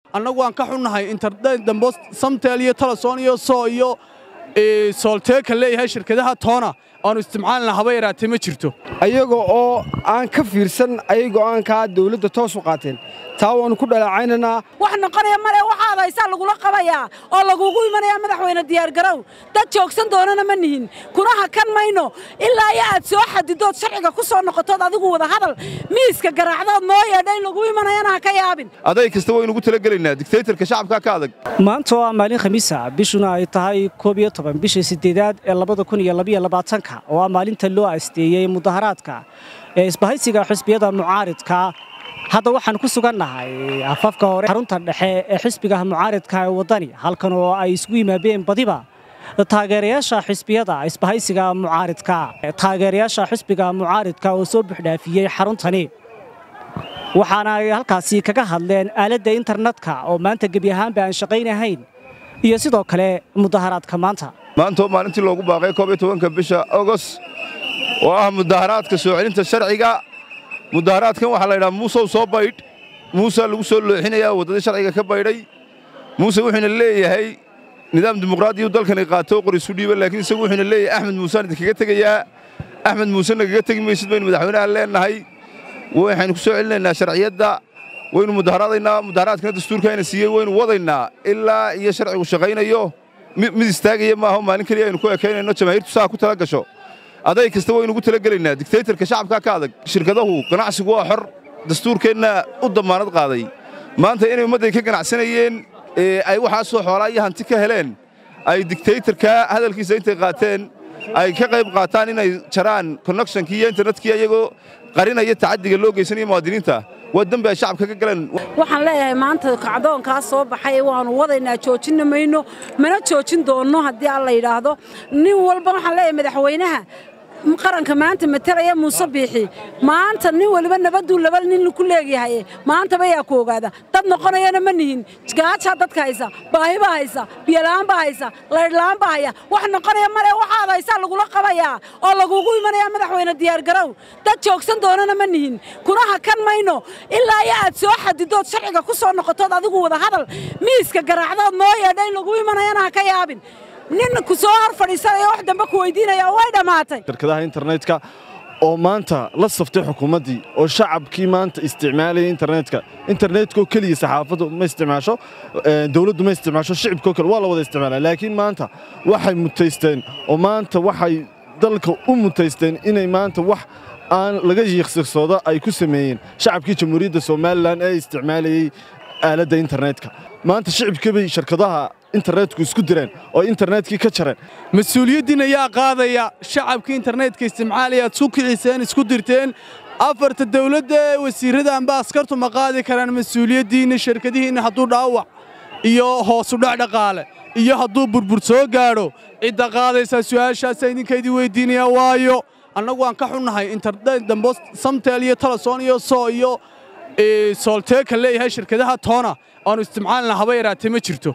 annagu waan ka xunnahay internet dambo samtel iyo talason iyo soo iyo soolteeka leeyahay shirkadaha toona aanu isticmaalna haba yaraatee ma jirto ayaga oo aan ka fiirsan ayay go'aankaa dawladda toos u qaateen taa waannu ku dhaleecaynaynaa wax noqonaya male waxaad haysaa lagula qabayaa oo lagugu imanayaa madaxweyne diyaargarow dad joogsan doonana ma nihin kuna hakan mayno ilaa iyo aad soo xadidood sharciga ku soo noqotood adigu wada hadal miiska garaacdood noo yeedha in lagu imanayana ha ka yaabin aday kasta waynu ugu talagelaynaa digtaytarka shacabkaa ka adag maanta oo ah maalin khamiisa bishuna ay tahay koob iyo toban bisha siddeedaad ee labada kun iyo labaiyo labaatanka oo ah maalinta loo asteeyey mudaharaadka ee isbahaysiga xisbiyada mucaaridka hadda waxaan ku sugannahay afafka hore xarunta dhexe ee xisbiga mucaaridka ee waddani halkan oo ay isugu yimaadeen badiba taageerayaasha xisbiyada isbahaysiga mucaaridka taageerayaasha xisbiga mucaaridka oo soo buxdhaafiyey xaruntani waxaana ay halkaasi kaga hadleen aaladda internetka oo maanta gebi ahaanba aan shaqaynahayn iyo sidoo kale mudaharaadka maanta maanta oo maalintii loogu baaqay koob iyo tobanka bisha ogos oo ah mudaharaadka soo celinta sharciga mudaharaadkan waxaa la yidhaha muusow soo baydh muusaa lagu soo looxinayaa waddadii sharciga ka baydhay muuse wuxuuna leeyahay nidaam dimuqraadiyu dalkani qaato qor isu dhiiba laakiin isagu wuxuuna leeyahay axmed muusaan idinkaga tegayaa axmed muuse nagaga tegi maysid baynu madaxweynaha leennahay waxaynu ku soo celinaynaa sharciyadda waynu mudaharaadaynaa mudaharaadkana dastuurkaayna siiyey waynu wadaynaa ilaa iyo sharcigu shaqaynayo mid istaagaya maaho maalin keliya aynu ku ekaynayno jamaahiirtu saa ku tala gasho aday kasta waynu ugu talagelaynaa digtaytarka shacabkaa ka adag shirkadahu ganacsigu waa xor dastuurkeenna u dammaanad qaaday maanta inay ummadday ka ganacsanayeen ay waxaasoo xoolaa iyo hanti ka heleen ay digtaytarka hadalkiisa intay qaateen ay ka qayb qaataan inay jaraan connectionkii iyo internetkii iyagoo qarinaya tacaddiga loo geysanaya muwaadiniinta waa dembi ay shacabka ka galeen waxaan leeyahay maanta kacdoonkaas soo baxay waannu wadaynaa joojinna mayno mana joojin doonno haddii alla yidhaahdo nin walba waxaan leeyahay madaxweynaha qaranka maanta matalaya muuse biixi maanta nin waliba nabaduu laba nin ku leegyahay maantaba yaa ku ogaada dad noqonayana ma nihin gaajaa dadka haysa baahibaa haysa biyola'aan baa haysa laydhla'aan baa haya wax noqonaya male waxaad haysaa lagula qabayaa oo lagugu imanayaa madaxweyne diyaargarow dad joogsan doonana ma nihin kuna hakan mayno ilaa iyo aad soo xadidood sharciga ku soo noqotood adigu wada hadal miiska garaacdood noo yeedha in lagu imanayana ha ka yaabin nin ku soo hor fadhiisanaya wax dambe ku weydiinaya way dhammaatay shirkadaha internetka oo maanta la saftay xukuumaddii oo shacabkii maanta isticmaalaya internetka internetkoo keliya saxaafaddu ma isticmaasho dawladdu ma isticmaasho shicibkoo kale waa la wada isticmaalaa laakiin maanta waxay mutaysteen oo maanta waxay dalka u mutaysteen inay maanta wax aan laga yiiqsiqsoodo ay ku sameeyeen shacabkii jamhuuriyadda somalilan ee isticmaalayey aaladda internetka maanta shicibkii bay shirkadaha internetku isku direen oo internetkii ka jareen mas-uuliyaddiin ayaa qaadaya shacabkii internetka isticmaalaya aad isku kiciseen isku dirteen afarta dawladda ee wasiirrada amba askartu ma qaadi karaan mas-uuliyaddiinna shirkadihiinna hadduu dhaawac iyo hoosudhac dhaqaale iyo hadduu burbur soo gaadho cidda qaadaysaa su'aashaasa idinkaydii weyddiinaya waayo annagu waan ka xunnahay internet dambo samtel iyo talason iyo soo iyo soolteeka leeyahay shirkadaha toona aanu isticmaalna haba yaraatee ma jirto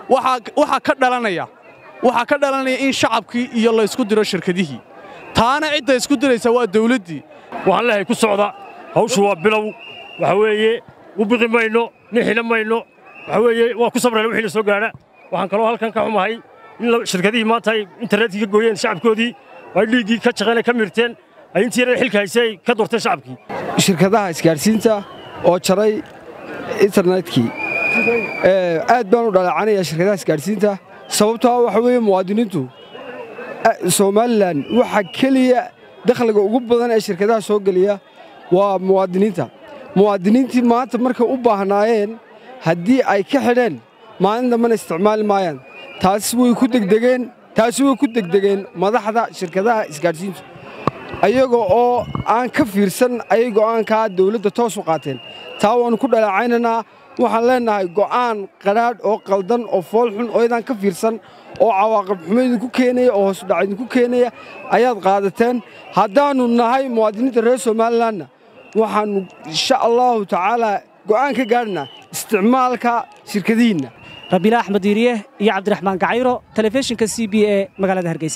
waxaa ka dhalanaya waxaa ka dhalanaya in shacabkii iyo la ysku diro shirkadihii taana cidda isku diraysa waa dawladdii waxaan leehay ku socda hawshu waa bilow waxa weeye u biqi mayno nixina mayno waxa weeye waa ku sabrayna wixii la soo gaadha waxaan kaloo halkan ka xumahay in shirkadihii maanta ay internetkii ka gooyeen shacabkoodii ay dhiiggii ka shaqeynay ka mirteen ay intii yaray xilka haysay ay ka doorteen shacabkii shirkadaha isgaadhsiinta oo jaray internetkii aad baan u dhaleecanayaa shirkadaha isgaadhsiinta sababtoo waxa weeye muwaadiniintu somalilan waxa keliya dakhliga ugu badan ee shirkadaha soo geliya waa muwaadiniinta muwaadiniintii maanta markay u baahnaayeen haddii ay ka xidheen maalin dambena isticmaali maayaan taas way ku degdegeen taasi way ku degdegeen madaxda shirkadaha isgaadhsiintu ayaga oo aan ka fiirsan ayay go'aankaa dawladda toos u qaateen taa waannu ku dhaleecaynaynaa waxaan leennahay go'aan qadhaadh oo qaldan oo foolxun oo idaan ka fiirsan oo cawaaqib xumo idinku keenaya oo hoosudhac idinku keenaya ayaad qaadateen haddaannu nahay muwaadiniinta reer somalilanna waxaannu insha allaahu tacaalaa go'aan ka gaadhnaa isticmaalka shirkadihiinna rabiila axmed diiriye iyo cabdiraxmaan gacayro telefishinka c b e magaalada hargeysa